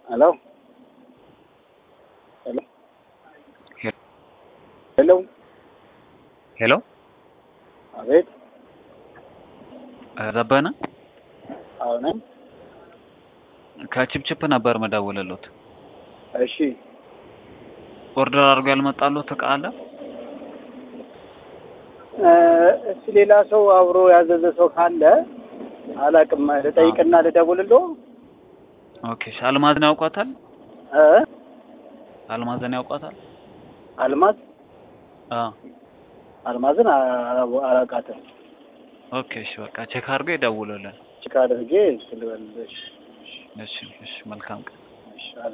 ሄሎ ሄሎ ሄሎ ሄሎ አቤት ዘበነ አሁን ከቺፕቺፕ ነበር መደወልሎት። እሺ ኦርደር አድርጎ ያልመጣሎት እቃ አለ? እ እስቲ ሌላ ሰው አብሮ ያዘዘ ሰው ካለ አላውቅም ልጠይቅና ልደውልልዎ ኦኬ እሺ። አልማዝን ያውቋታል? እ አልማዝን ያውቋታል? አልማዝ አ አልማዝን አ- አላውቃትም ኦኬ እሺ። በቃ ቼክ አድርጎ ይደውሉልን። ችካ አድርጌ ስልበልሽ እሺ እሺ። መልካም ቀን